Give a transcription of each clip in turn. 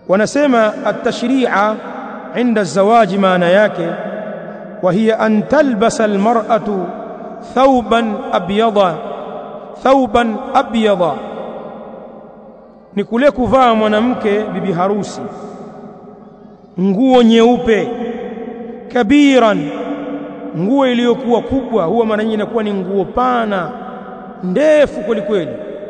wanasema at-tashri'a inda zawaji maana yake wa hiya an talbasa al-mar'atu thawban abyada thawban abyada ni kule kuvaa mwanamke bibi harusi nguo nyeupe kabiran nguo iliyokuwa kubwa huwa mara nyingi inakuwa ni nguo pana ndefu kweli kweli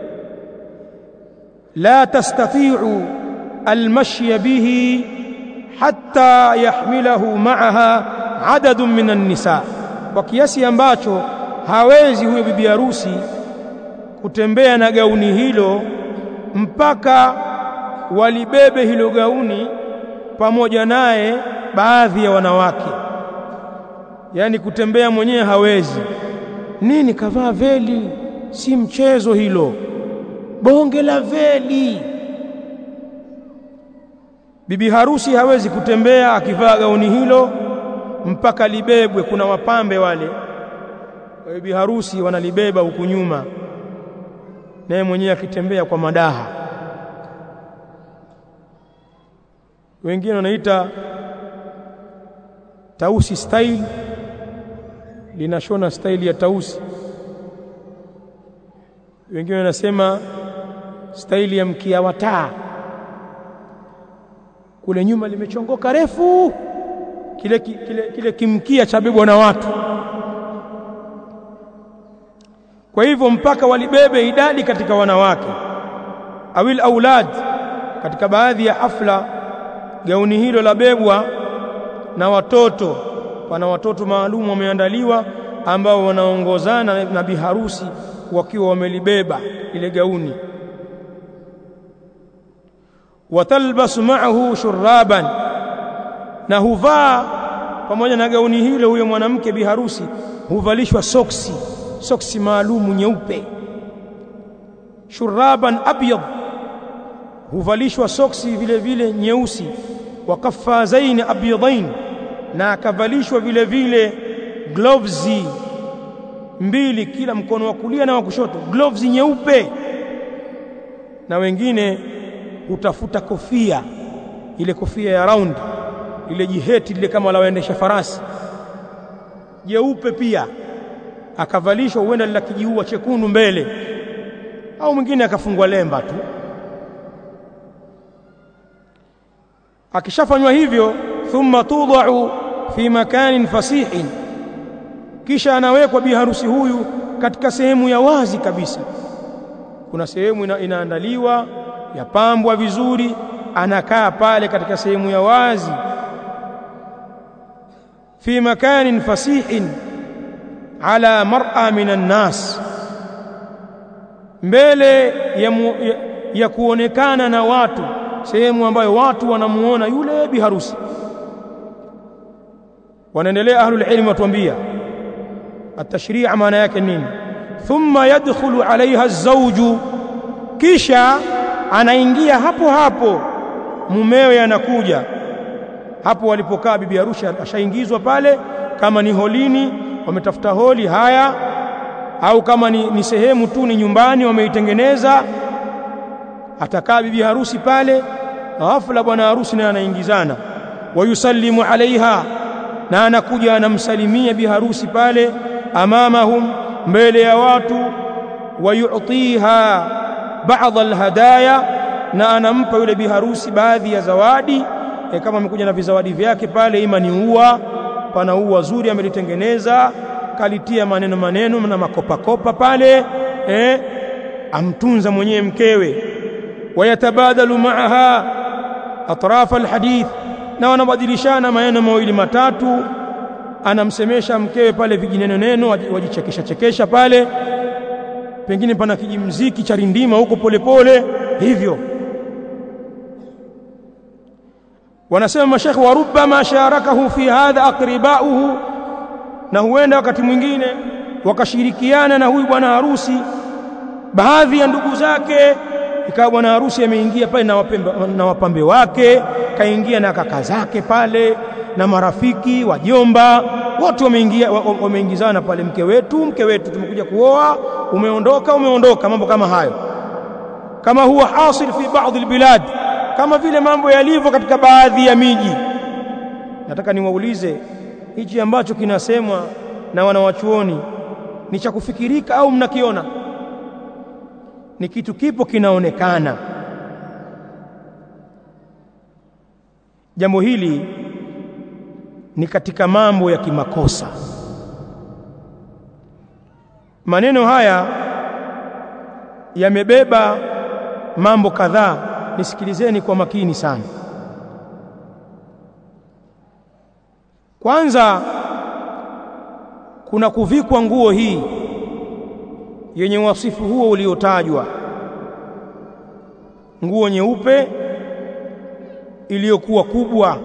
la tastati'u almashya bihi hatta yahmilahu ma'aha adadun minan nisa kwa kiasi ambacho hawezi huyo bibi harusi kutembea na gauni hilo mpaka walibebe hilo gauni pamoja naye baadhi ya wanawake yaani kutembea mwenyewe hawezi nini kavaa veli si mchezo hilo bonge la veli bibi harusi hawezi kutembea akivaa gauni hilo mpaka libebwe kuna wapambe wale bibi harusi wanalibeba huku nyuma naye mwenyewe akitembea kwa madaha wengine wanaita tausi style linashona style ya tausi wengine wanasema style ya mkia wa taa kule nyuma limechongoka refu kile, kile, kile kimkia cha bebwa na watu kwa hivyo mpaka walibebe idadi katika wanawake awil aulad katika baadhi ya hafla gauni hilo la bebwa na watoto pana watoto maalum wameandaliwa ambao wanaongozana na biharusi wakiwa wamelibeba ile gauni watalbasu ma'ahu shurraban na huvaa pamoja na gauni hilo huyo mwanamke biharusi huvalishwa soksi soksi maalumu nyeupe shurraban abyad huvalishwa soksi vile vile nyeusi wa kaffazaini abyadain na akavalishwa vile vile gloves mbili kila mkono wa kulia na wa kushoto gloves nyeupe na wengine hutafuta kofia ile kofia ya round ile jiheti lile kama la waendesha farasi jeupe pia akavalishwa huenda lila kijiua chekundu mbele au mwingine akafungwa lemba tu akishafanywa hivyo thumma tudau fi makanin fasihin kisha anawekwa biharusi huyu katika sehemu ya wazi kabisa kuna sehemu ina, inaandaliwa yapambwa vizuri anakaa pale katika sehemu ya wazi fi makanin fasihin ala mar'a minan nas mbele ya, mu, ya, ya kuonekana na watu sehemu ambayo watu wanamuona yule biharusi wanaendelea ahlul ilm watuambia at-tashri' maana yake nini thumma yadkhulu alaiha az-zawju kisha anaingia hapo hapo mumewe anakuja hapo walipokaa bibi harusi ashaingizwa pale kama ni holini wametafuta holi haya au kama ni, ni sehemu tu ni nyumbani wameitengeneza atakaa bibi harusi pale ghafla bwana harusi naye anaingizana wayusallimu alaiha na anakuja anamsalimia bi harusi pale amamahum mbele ya watu wayutiha baadhi alhadaya na anampa yule bi harusi baadhi ya zawadi e, kama amekuja na vizawadi vyake pale ima ni ua pana ua zuri amelitengeneza kalitia maneno maneno na makopakopa pale eh, amtunza mwenyewe mkewe wayatabadalu maaha atrafa alhadith na wanabadilishana maneno mawili matatu anamsemesha mkewe pale vijineno neno wajichekesha chekesha pale pengine pana kijimziki cha rindima huko polepole hivyo wanasema mashekhe wa rubbama sharakahu fi hadha aqribauhu na huenda wakati mwingine wakashirikiana na huyu bwana harusi baadhi ya ndugu zake ikawa bwana harusi ameingia pale na wapambe, na wapambe wake kaingia na kaka zake pale na marafiki wajomba wote wameingia wameingizana pale mke wetu mke wetu tumekuja kuoa umeondoka umeondoka mambo kama hayo kama huwa hasil fi baadhi albilad kama vile mambo yalivyo katika baadhi ya miji. Nataka niwaulize, hichi ambacho kinasemwa na wanawachuoni ni cha kufikirika au mnakiona? Ni kitu kipo kinaonekana. Jambo hili ni katika mambo ya kimakosa. Maneno haya yamebeba mambo kadhaa, nisikilizeni kwa makini sana. Kwanza, kuna kuvikwa nguo hii yenye wasifu huo uliotajwa, nguo nyeupe iliyokuwa kubwa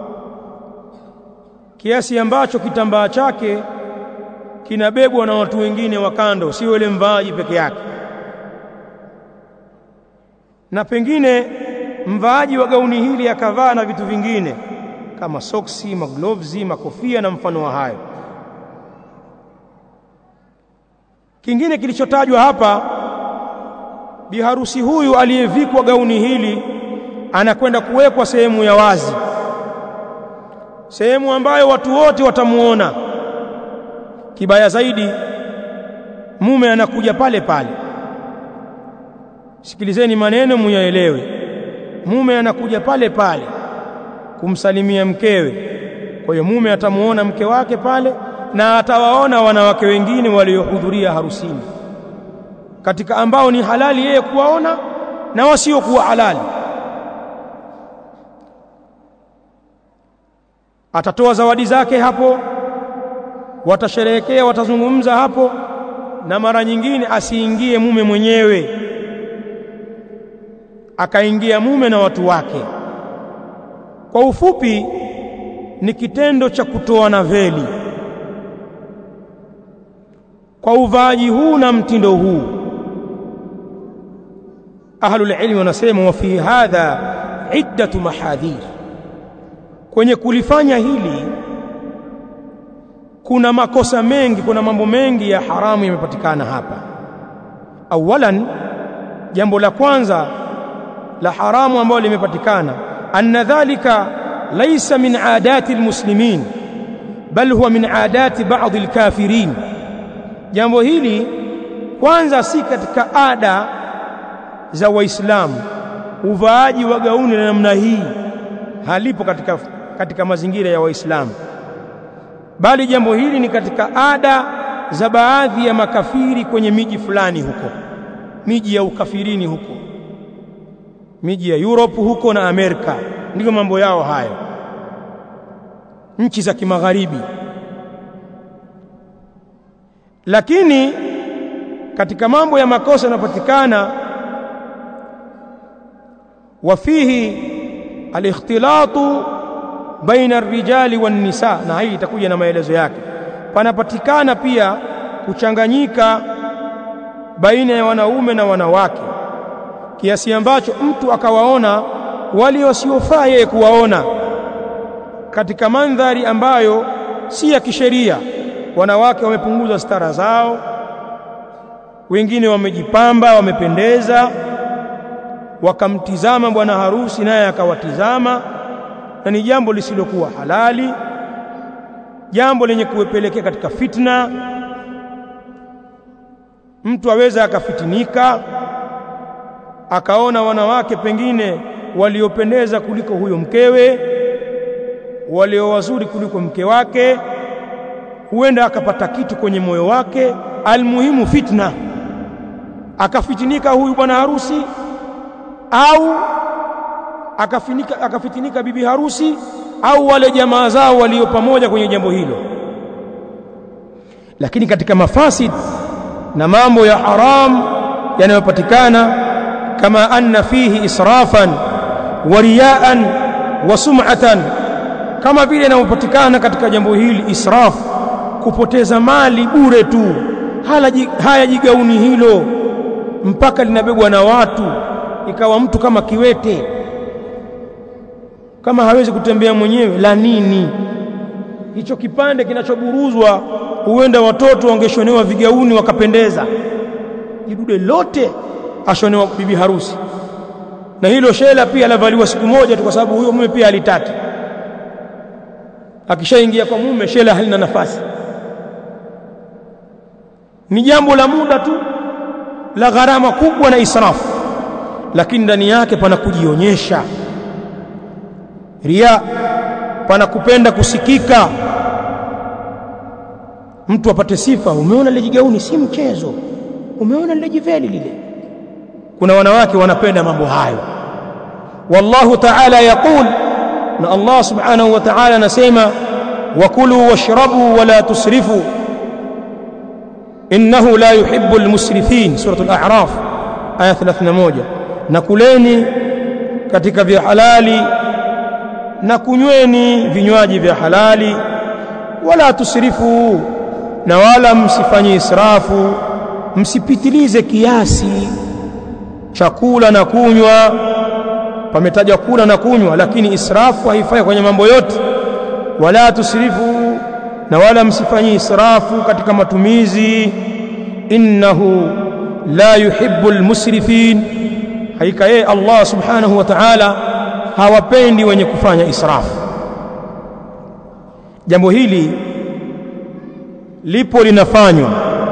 kiasi ambacho kitambaa chake kinabebwa na watu wengine wa kando, sio yule mvaaji peke yake. Na pengine mvaaji wa gauni hili akavaa na vitu vingine kama soksi, maglovzi, makofia na mfano wa hayo. Kingine kilichotajwa hapa, biharusi huyu aliyevikwa gauni hili anakwenda kuwekwa sehemu ya wazi, sehemu ambayo watu wote watamuona. Kibaya zaidi, mume anakuja pale pale. Sikilizeni maneno muyaelewe. Mume anakuja pale pale kumsalimia mkewe. Kwa hiyo mume atamuona mke wake pale na atawaona wanawake wengine waliohudhuria harusini, katika ambao ni halali yeye kuwaona na wasiokuwa halali. Atatoa zawadi zake hapo, watasherehekea, watazungumza hapo, na mara nyingine asiingie mume mwenyewe, akaingia mume na watu wake. Kwa ufupi, ni kitendo cha kutoana veli kwa uvaaji huu na mtindo huu. Ahlul ilmi wanasema wa fi hadha iddatu mahadhir, kwenye kulifanya hili kuna makosa mengi, kuna mambo mengi ya haramu yamepatikana hapa. Awalan, jambo la kwanza la haramu ambalo limepatikana, anna dhalika laysa min adati almuslimin bal huwa min adati ba'd alkafirin. Jambo hili kwanza si katika ada za Waislamu. Uvaaji wa gauni na namna hii halipo katika, katika mazingira ya Waislamu, bali jambo hili ni katika ada za baadhi ya makafiri kwenye miji fulani huko, miji ya ukafirini huko, miji ya Europe huko na Amerika, ndiko mambo yao hayo, nchi za kimagharibi. Lakini katika mambo ya makosa yanapatikana, wa fihi alikhtilatu baina arrijali wan nisa, na hii itakuja na maelezo yake. Panapatikana pia kuchanganyika baina ya wanaume na wanawake, kiasi ambacho mtu akawaona wale wasiofaa yeye kuwaona katika mandhari ambayo si ya kisheria. Wanawake wamepunguza stara zao, wengine wamejipamba, wamependeza, wakamtizama bwana harusi naye akawatizama, na ni jambo lisilokuwa halali, jambo lenye kuwepelekea katika fitna. Mtu aweza akafitinika akaona wanawake pengine waliopendeza kuliko huyo mkewe, walio wazuri kuliko mke wake, huenda akapata kitu kwenye moyo wake. Almuhimu fitna, akafitinika huyu bwana harusi au akafinika, akafitinika bibi harusi au wale jamaa zao walio pamoja kwenye jambo hilo. Lakini katika mafasid na mambo ya haram yanayopatikana, kama anna fihi israfan wa riyaan wa sum'atan, kama vile inayopatikana katika jambo hili israf, kupoteza mali bure tu, haya jigauni hilo mpaka linabebwa na watu, ikawa mtu kama kiwete, kama hawezi kutembea mwenyewe, la nini hicho kipande kinachoburuzwa? Huenda watoto wangeshonewa vigauni wakapendeza, jidude lote ashonewa bibi harusi na hilo shela pia lavaliwa siku moja tu kwa sababu huyo mume pia halitaki akishaingia kwa mume shela halina nafasi ni jambo la muda tu la gharama kubwa na israfu lakini ndani yake pana kujionyesha ria pana kupenda kusikika mtu apate sifa umeona lile jigauni si mchezo umeona lile jiveli lile kuna wanawake wanapenda mambo hayo wallahu ta'ala yaqul na Allah subhanahu wa ta'ala anasema wakulu washrabu wala tusrifu innahu la yuhibbu almusrifin suratul a'raf aya 31 na kuleni katika vya halali na kunyweni vinywaji vya halali wala tusrifu na wala msifanye israfu msipitilize kiasi chakula na kunywa pametajwa kula na kunywa lakini israfu haifai kwenye mambo yote wala tusrifu na wala msifanye israfu katika matumizi innahu la yuhibbu almusrifin haika yeye Allah subhanahu wa ta'ala hawapendi wenye kufanya israfu jambo hili lipo linafanywa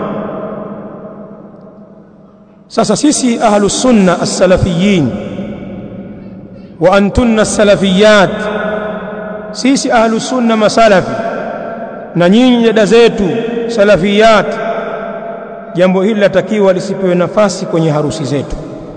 sasa sisi ahlus sunna as-salafiyin wa antunna as-salafiyat sisi ahlus sunna masalafi na nyinyi dada zetu salafiyat jambo hili latakiwa lisipewe nafasi kwenye harusi zetu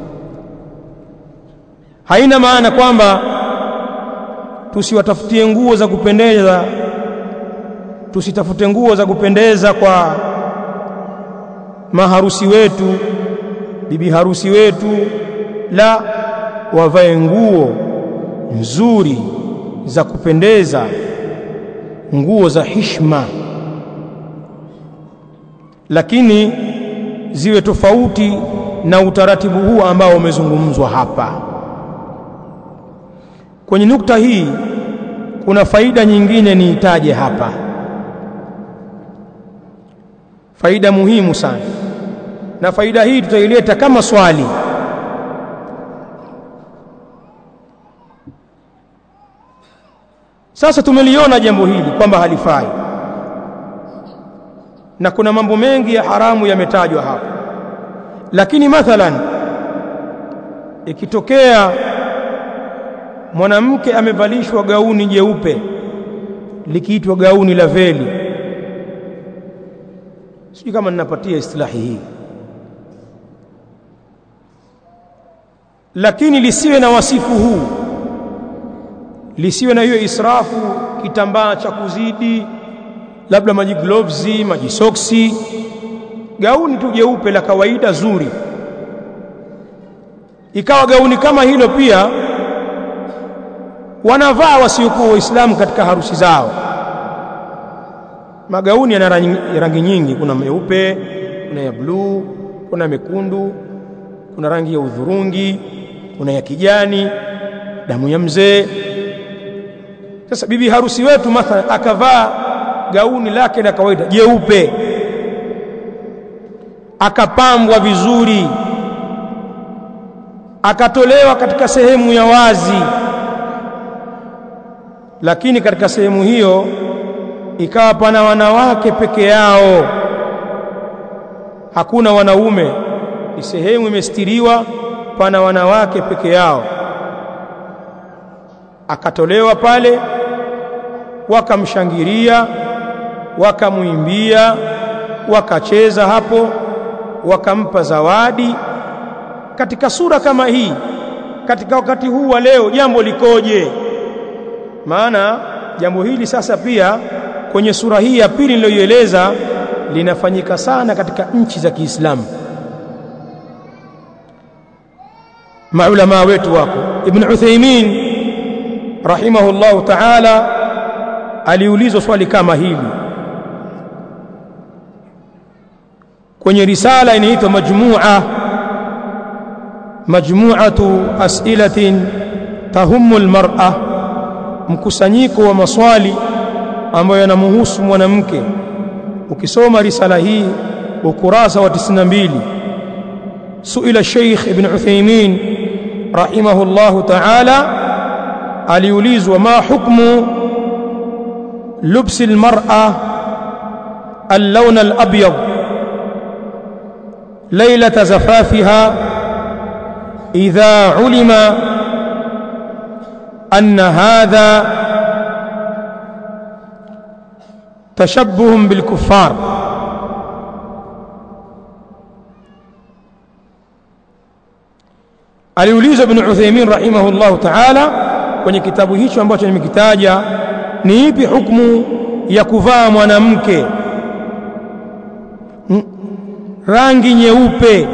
haina maana kwamba tusiwatafutie nguo za kupendeza tusitafute nguo za kupendeza kwa maharusi wetu bibi harusi wetu la wavae nguo nzuri za kupendeza nguo za hishma lakini ziwe tofauti na utaratibu huu ambao umezungumzwa hapa kwenye nukta hii kuna faida nyingine niitaje hapa faida muhimu sana na faida hii tutaileta kama swali sasa tumeliona jambo hili kwamba halifai na kuna mambo mengi ya haramu yametajwa hapa lakini mathalan ikitokea mwanamke amevalishwa gauni jeupe likiitwa gauni la veli sijui kama ninapatia istilahi hii lakini lisiwe na wasifu huu lisiwe na hiyo israfu kitambaa cha kuzidi labda maji gloves maji soksi gauni tu jeupe la kawaida zuri ikawa gauni kama hilo pia wanavaa wasiokuwa waislamu katika harusi zao magauni yana rangi nyingi kuna meupe kuna ya bluu kuna mekundu kuna rangi ya udhurungi kuna ya kijani damu ya mzee sasa bibi harusi wetu mathalan akavaa gauni lake la kawaida jeupe akapambwa vizuri akatolewa katika sehemu ya wazi lakini katika sehemu hiyo ikawa pana wanawake peke yao hakuna wanaume ni sehemu imestiriwa pana wanawake peke yao akatolewa pale wakamshangilia wakamwimbia wakacheza hapo wakampa zawadi katika sura kama hii katika wakati huu wa leo jambo likoje maana jambo hili sasa pia kwenye sura hii ya pili niliyoieleza linafanyika sana katika nchi za Kiislamu maulama wetu wako ibn Uthaymeen rahimahullahu ta'ala aliulizwa swali kama hili kwenye risala inaitwa majmu'a majmu'atu as'ilatin tahummu almar'a mkusanyiko wa maswali ambayo yanamhusu mwanamke ukisoma risala hii ukurasa wa 92 suila Sheikh Ibn Uthaymeen rahimahullahu ta'ala aliulizwa ma hukmu lubsi almar'a اللون الأبيض ليلة زفافها إذا علم أن هذا تشبه بالكفار aliulizwa ibn Uthaymeen rahimahullahu ta'ala kwenye kitabu hicho ambacho nimekitaja ni ipi hukumu ya kuvaa mwanamke rangi nyeupe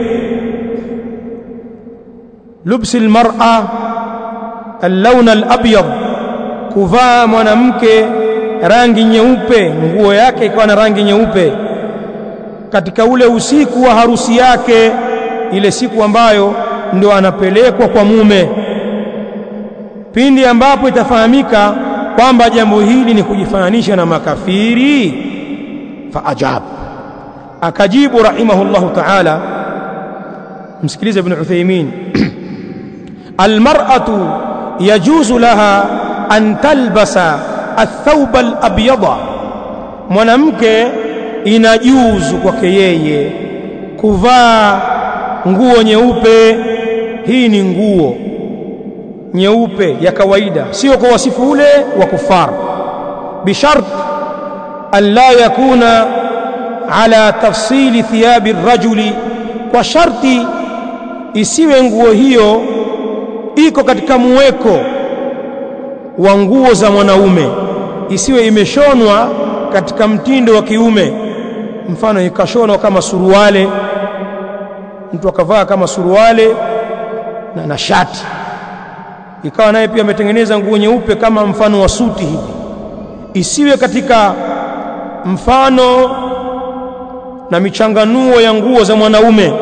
lubsi almar'a اللون الابيض kuvaa mwanamke rangi nyeupe nguo yake ikawa na rangi nyeupe katika ule usiku wa harusi yake ile siku ambayo ndio anapelekwa kwa mume pindi ambapo itafahamika kwamba jambo hili ni kujifananisha na makafiri fa ajab akajibu rahimahullahu ta'ala msikilize ibn Uthaymeen almar'atu yajuzu laha an talbasa athawb alabyada mwanamke inajuzu kwake yeye kuvaa nguo nyeupe hii ni nguo nyeupe ya kawaida sio kwa wasifu ule wa kufar bishart an la yakuna ala tafsili thiyabi rajuli kwa sharti isiwe nguo hiyo iko katika muweko wa nguo za mwanaume isiwe imeshonwa katika mtindo wa kiume mfano ikashonwa kama suruale mtu akavaa kama suruale na, na shati ikawa naye pia ametengeneza nguo nyeupe kama mfano wa suti hivi isiwe katika mfano na michanganuo ya nguo za mwanaume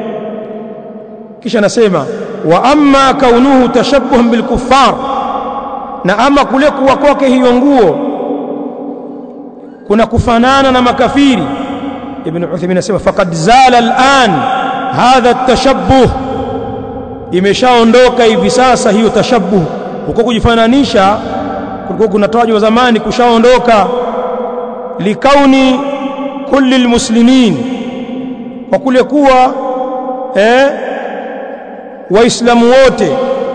kisha nasema wa amma kaunuhu tashabbuhan bilkuffar na ama kule kuwa kwake hiyo nguo kuna kufanana na makafiri ibn Uthaymeen anasema faqad zala al'an hadha at-tashabbuh imeshaondoka hivi sasa hiyo tashabbuh huko kujifananisha kulikuwa kunatajwa zamani kushaondoka likauni kulli almuslimin kwa kule kuwa eh waislamu wote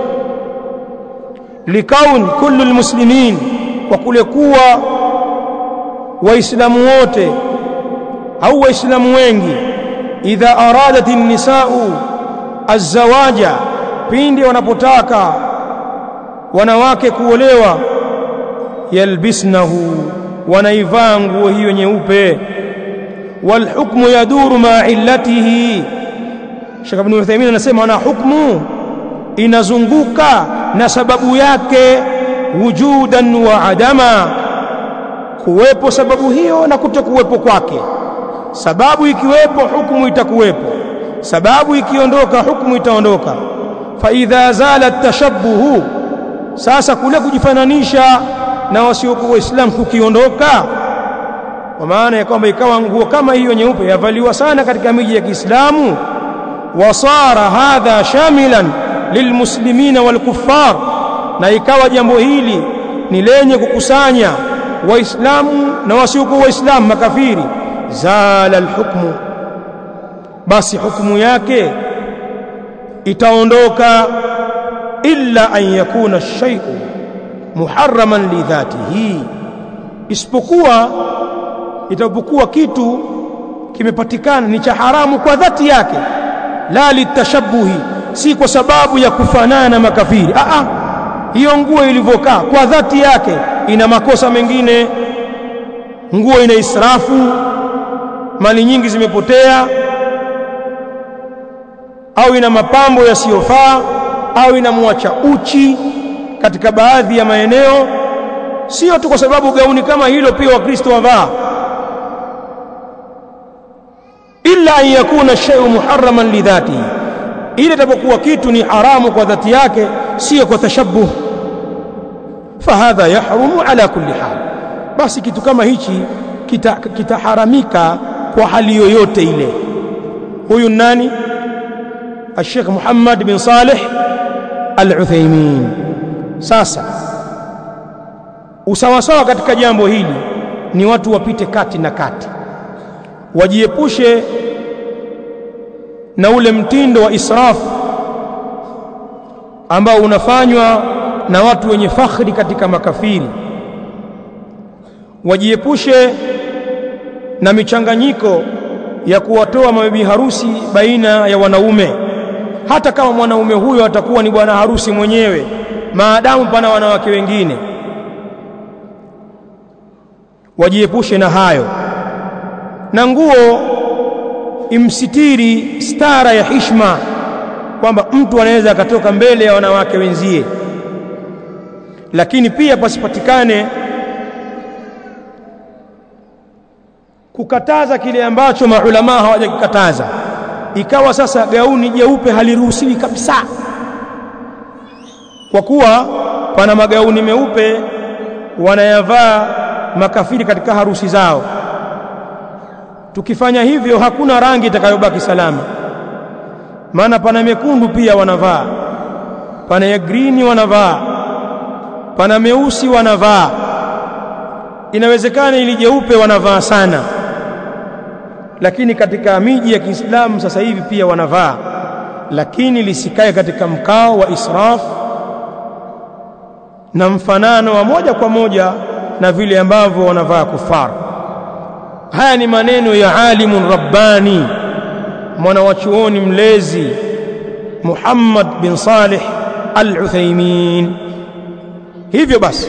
likaun kullu almuslimin kwa kule kuwa waislamu wote au waislamu wengi idha aradat an-nisa'u az-zawaja pindi wanapotaka wanawake kuolewa yalbisnahu wanaivaa nguo hiyo nyeupe walhukmu yaduru ma illatihi Sheikh Ibn Uthaymeen anasema na hukmu inazunguka na sababu yake wujudan wa adama kuwepo sababu hiyo na kutokuwepo kwake sababu ikiwepo hukumu itakuwepo sababu ikiondoka hukumu itaondoka fa idha zala tashabbuhu sasa kule kujifananisha na wasiokuwa waislamu kukiondoka kwa maana ya kwamba ikawa nguo kama hiyo nyeupe yavaliwa sana katika miji ya Kiislamu wasara hadha shamilan lilmuslimina walkuffar na ikawa jambo hili ni lenye kukusanya waislamu na wasiokuwa waislamu makafiri zala alhukmu basi hukumu yake itaondoka illa an yakuna shay'u muharraman li dhatihi isipokuwa itapokuwa kitu kimepatikana ni cha haramu kwa dhati yake la litashabuhi si kwa sababu ya kufanana na makafiri a a hiyo nguo ilivyokaa kwa dhati yake ina makosa mengine nguo ina israfu mali nyingi zimepotea au ina mapambo yasiyofaa au inamwacha uchi katika baadhi ya maeneo sio tu kwa sababu gauni kama hilo pia wakristo wavaa illa an yakuna shay'un muharraman lidhatihi ile itapokuwa kitu ni haramu kwa dhati yake sio kwa tashabbuh fahadha yahrumu ala kulli hal basi kitu kama hichi kitaharamika kita kwa hali yoyote ile huyu nani الشيخ محمد بن صالح Al-Uthaymeen. Sasa usawasawa katika jambo hili ni watu wapite kati na kati, wajiepushe na ule mtindo wa israfu ambao unafanywa na watu wenye fakhri katika makafiri, wajiepushe na michanganyiko ya kuwatoa mabibi harusi baina ya wanaume, hata kama mwanaume huyo atakuwa ni bwana harusi mwenyewe, maadamu pana wanawake wengine. Wajiepushe na hayo, na nguo imsitiri stara ya hishma, kwamba mtu anaweza akatoka mbele ya wanawake wenzie, lakini pia pasipatikane kukataza kile ambacho maulamaa hawajakikataza, ikawa sasa gauni jeupe haliruhusiwi kabisa, kwa kuwa pana magauni meupe wanayavaa makafiri katika harusi zao. Tukifanya hivyo, hakuna rangi itakayobaki salama, maana pana mekundu pia wanavaa, pana ya grini wanavaa, pana meusi wanavaa. Inawezekana ili jeupe wanavaa sana lakini katika miji ya Kiislamu sasa hivi pia wanavaa, lakini lisikae katika mkao wa israf na mfanano wa moja kwa moja na vile ambavyo wanavaa kufar. Haya ni maneno ya alimun rabbani, mwana wa chuoni mlezi Muhammad bin Salih Al-Uthaymeen. Hivyo basi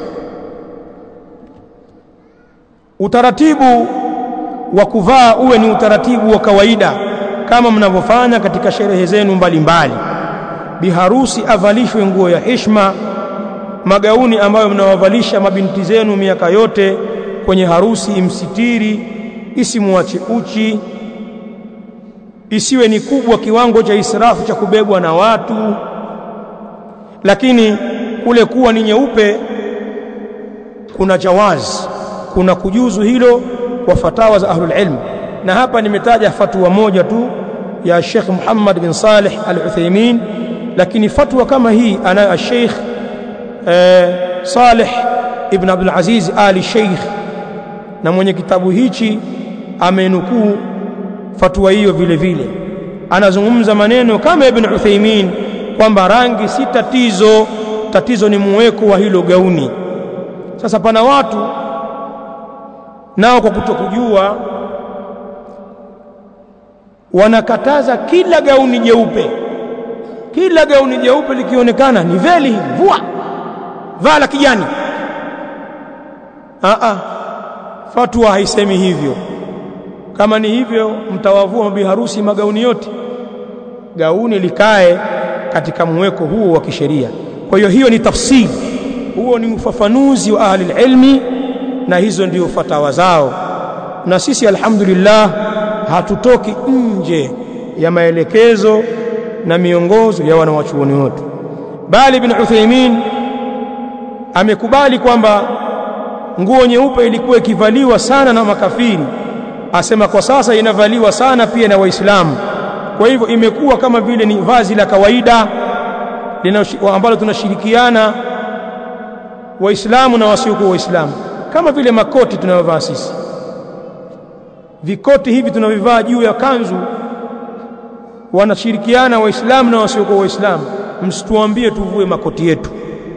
utaratibu wa kuvaa uwe ni utaratibu wa kawaida kama mnavyofanya katika sherehe zenu mbalimbali. Biharusi avalishwe nguo ya heshima, magauni ambayo mnawavalisha mabinti zenu miaka yote kwenye harusi, imsitiri, isimuache uchi, isiwe ni kubwa kiwango cha israfu cha kubebwa na watu, lakini kule kuwa ni nyeupe kuna jawazi, kuna kujuzu hilo kwa fatawa za ahlul ilm, na hapa nimetaja fatwa moja tu ya Sheikh Muhammad bin Salih Al-Uthaymeen, lakini fatwa kama hii anayo Sheikh eh, Salih ibn Abdul Aziz Ali Sheikh, na mwenye kitabu hichi amenukuu fatwa hiyo vile vile. Anazungumza maneno kama Ibn Uthaymeen kwamba rangi si tatizo, tatizo ni muweko wa hilo gauni. Sasa pana watu nao kwa kutokujua wanakataza kila gauni jeupe, kila gauni jeupe likionekana ni veli hivi, vua vaa la kijani. Aa, fatwa haisemi hivyo. Kama ni hivyo, mtawavua mabi harusi magauni yote, gauni likae katika mweko huo wa kisheria. Kwa hiyo hiyo ni tafsiri, huo ni ufafanuzi wa ahli ilmi na hizo ndio fatawa zao, na sisi alhamdulillah hatutoki nje ya maelekezo na miongozo ya wanawachuoni wote, bali Ibn Uthaymeen amekubali kwamba nguo nyeupe ilikuwa ikivaliwa sana na makafiri, asema kwa sasa inavaliwa sana pia na Waislamu. Kwa hivyo imekuwa kama vile ni vazi la kawaida ambalo tunashirikiana Waislamu na wasiokuwa Waislamu kama vile makoti tunayovaa sisi, vikoti hivi tunavivaa juu ya kanzu, wanashirikiana Waislamu na wasiokuwa Waislamu. Msituambie tuvue makoti yetu.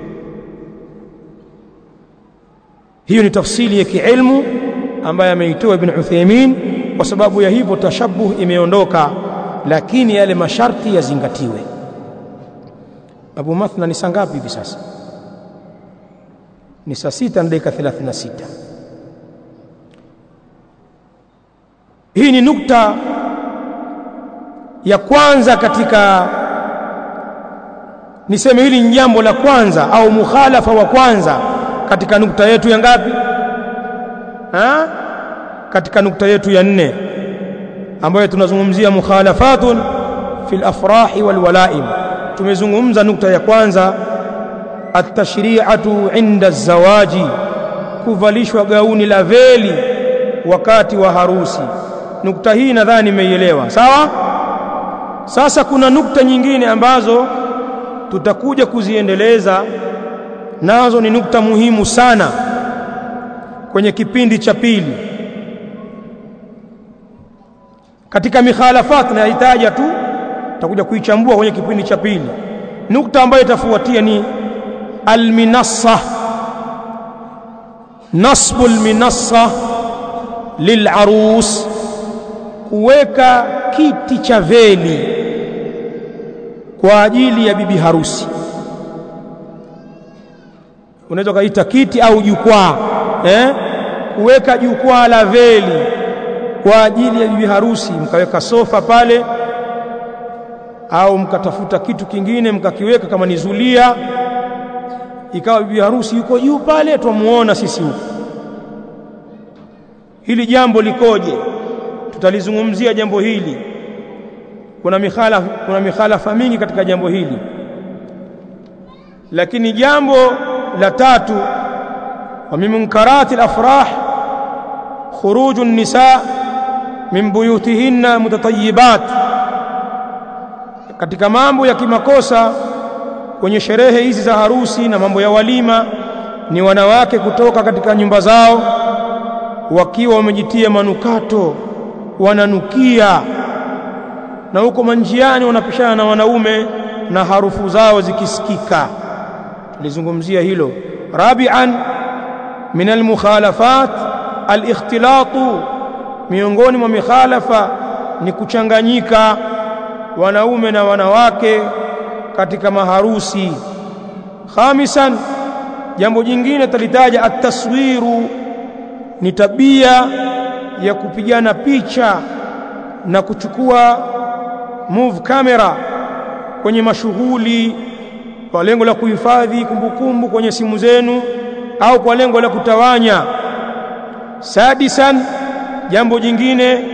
Hiyo ni tafsiri ya kiilmu ambayo ameitoa Ibn Uthaymeen. Kwa sababu ya hivyo tashabuh imeondoka, lakini yale masharti yazingatiwe. Abu Mathna, ni saa ngapi hivi sasa? ni saa sita na dakika 36. Hii ni nukta ya kwanza katika, niseme hili ni jambo la kwanza au mukhalafa wa kwanza katika nukta yetu ya ngapi? Ha? Katika nukta yetu ya nne ambayo tunazungumzia mukhalafatun fil afrahi wal walaim. Tumezungumza nukta ya kwanza atashri'atu inda zawaji, kuvalishwa gauni la veli wakati wa harusi. Nukta hii nadhani imeielewa sawa. Sasa kuna nukta nyingine ambazo tutakuja kuziendeleza nazo ni nukta muhimu sana kwenye kipindi cha pili katika mikhalafat nahitaja tu tutakuja kuichambua kwenye kipindi cha pili nukta ambayo itafuatia ni alminassa nasbu alminassa lilarus kuweka kiti cha veli kwa ajili ya bibi harusi unaweza kaita kiti au jukwaa eh kuweka jukwaa la veli kwa ajili ya bibi harusi mkaweka sofa pale au mkatafuta kitu kingine mkakiweka kama ni zulia ikawa bibi harusi yuko juu pale twamuona sisi huko hili jambo likoje tutalizungumzia jambo hili kuna mikhalafa kuna mikhalafa mingi katika jambo hili lakini jambo la tatu wa min munkarati al-afrah khuruj an-nisa min buyutihinna mutatayyibat katika mambo ya kimakosa kwenye sherehe hizi za harusi na mambo ya walima ni wanawake kutoka katika nyumba zao wakiwa wamejitia manukato wananukia na huko manjiani wanapishana na wanaume na harufu zao zikisikika tulizungumzia hilo rabi'an min almukhalafat alikhtilatu miongoni mwa mikhalafa ni kuchanganyika wanaume na wanawake katika maharusi khamisan jambo jingine talitaja at-taswiru ni tabia ya kupigana picha na kuchukua move camera kwenye mashughuli kwa lengo la kuhifadhi kumbukumbu kwenye simu zenu au kwa lengo la kutawanya sadisan jambo jingine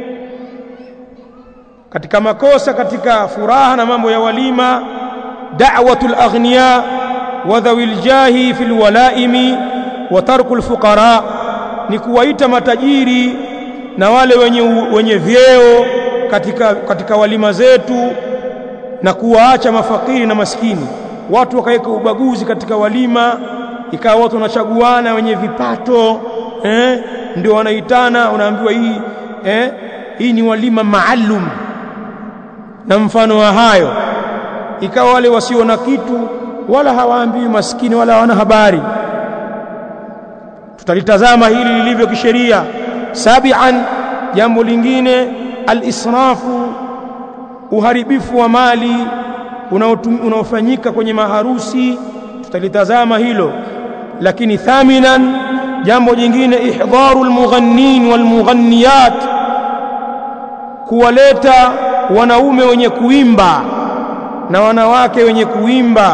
katika makosa katika furaha na mambo ya walima da'watul aghniya wa dhawil jahi fil walaimi wa tarkul fuqara ni kuwaita matajiri na wale wenye wenye vyeo katika katika walima zetu na kuwaacha mafakiri na maskini watu wakaweka ubaguzi katika walima ikawa watu wanachaguana wenye vipato eh ndio wanaitana unaambiwa hii eh hii ni walima maalum na mfano wa hayo ikawa wale wasio na kitu wala hawaambiwi maskini wala hawana habari tutalitazama hili lilivyo kisheria sabian jambo lingine alisrafu uharibifu wa mali unaofanyika kwenye maharusi tutalitazama hilo lakini thaminan jambo jingine ihdharu almughannin walmughanniyat kuwaleta wanaume wenye kuimba na wanawake wenye kuimba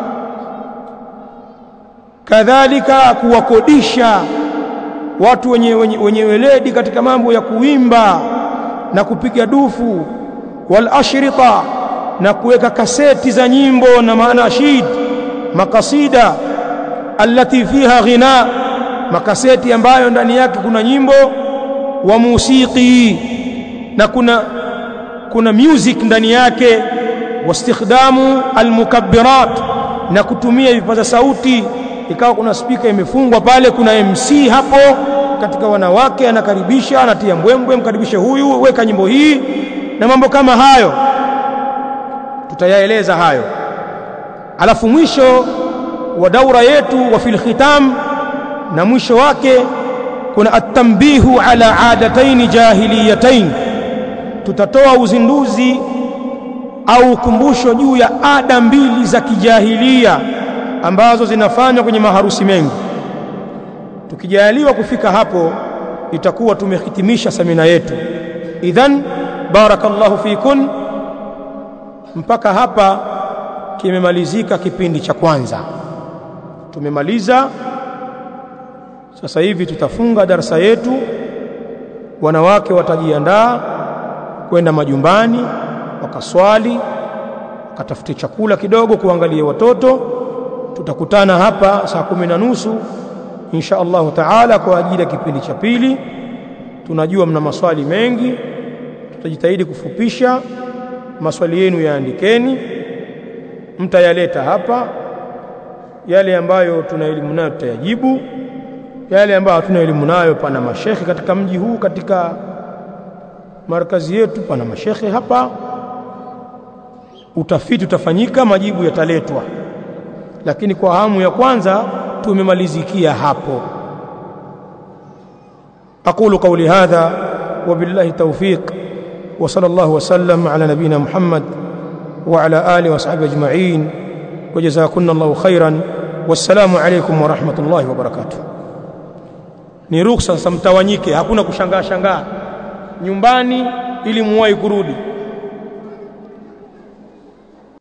kadhalika kuwakodisha watu wenye, wenye, wenye weledi katika mambo ya kuimba na kupiga dufu wal ashrita na kuweka kaseti za nyimbo na manashid makasida allati fiha ghina makaseti ambayo ndani yake kuna nyimbo wa musiki na kuna kuna music ndani yake wastikhdamu almukabbirat na kutumia vipaza sauti ikawa kuna spika imefungwa pale kuna MC hapo katika wanawake anakaribisha anatia mbwembwe mkaribishe huyu weka nyimbo hii na mambo kama hayo tutayaeleza hayo alafu mwisho wa daura yetu wa fil khitam na mwisho wake kuna at-tanbihu ala adataini jahiliyatain tutatoa uzinduzi au ukumbusho juu ya ada mbili za kijahilia ambazo zinafanywa kwenye maharusi mengi tukijaliwa kufika hapo itakuwa tumehitimisha semina yetu idhan barakallahu fikun mpaka hapa kimemalizika kipindi cha kwanza tumemaliza sasa hivi tutafunga darasa yetu wanawake watajiandaa kwenda majumbani wakaswali wakatafute chakula kidogo kuangalia watoto tutakutana hapa saa kumi na nusu insha Allahu taala kwa ajili ya kipindi cha pili tunajua mna maswali mengi tutajitahidi kufupisha maswali yenu yaandikeni mtayaleta hapa yale ambayo tuna elimu nayo tutayajibu yale ambayo hatuna elimu nayo pana mashekhe katika mji huu katika markazi yetu pana mashekhe hapa utafiti utafanyika majibu yataletwa lakini kwa hamu ya kwanza tumemalizikia hapo aqulu qawli hadha وبالله توفيق وصلى الله وسلم على نبينا محمد وعلى آله وصحبه أجمعين وجزاكن الله خيرا والسلام عليكم ورحمة الله وبركاته ni ruksa sasa mtawanyike hakuna kushangaa shangaa nyumbani ili muwahi kurudi